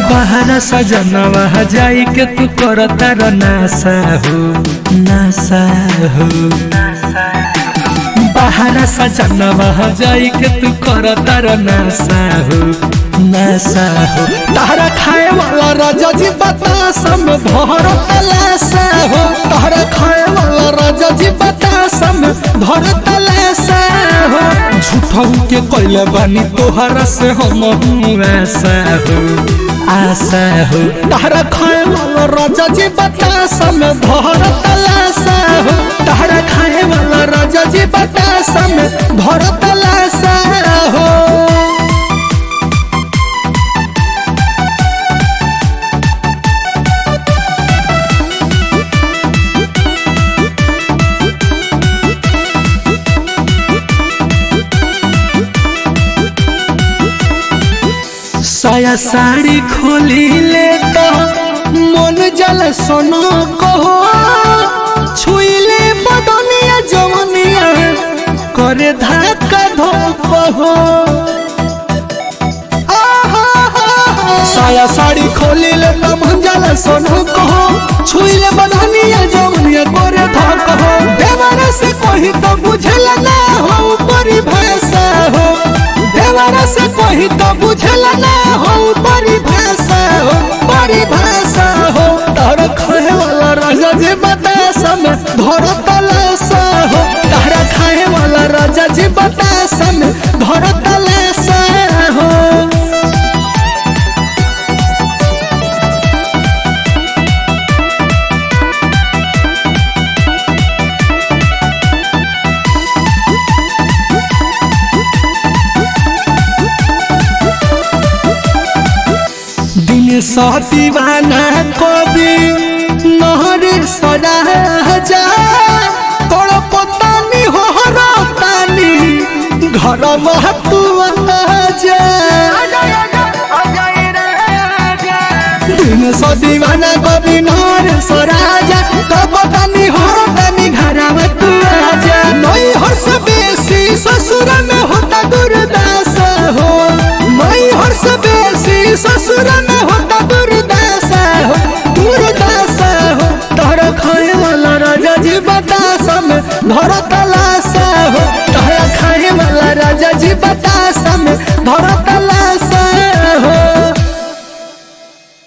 बहरा सजनवा जाई के तू कर तार नासा हो नासा हो बहरा सजनवा जाई के तू कर तार नासा हो नासा हो तारा खाए वाला राजा जी बतासम भर तलासा हो तारा खाए वाला राजा जी बतासम भर तलासा हो झूठऊ के कैले बानी तोहरा से हम ऐसा हो आशा हो तारा खाए वाला राजा जी बतासम भर तलासा हो तारा खाए वाला राजा जी बतासम भर तलासा हो साया साड़ी खोली ले तो मन जल सोनो कहो छुईले बदनिया जवनिया करे धक्का धोको हो साया साड़ी खोली ले तो मन जल सोनो कहो छुईले बदनिया जवनिया करे धक्का हो देवर से कोई तो बुझला ना हो परिभाषा हो देवर से कोई तो बुझला ना हो परिभाषा हो परिभाषा हो तार खाए वाला राजा जी बतासा में धर तलासा हो तारा खाए वाला राजा जी बतासा में धर तलासा हो दिन सा दीवाना कवि नहर सजा जा तोड़ पतानी हो तानी घर महतू जा दिन सा दीवाना कवि नहर सराजा तो पतानी हो तानी घर महतू जा नई हर्ष बेसी ससुर में होता दुर्दास हो नई हर्ष बेसी ससुर में होता दुर्दशा हो दुर्दशा हो तोहर खाए वाला राजा जी बतासा में धर तलाशा हो तोहर खाए वाला राजा जी बतासा में धर तलाशा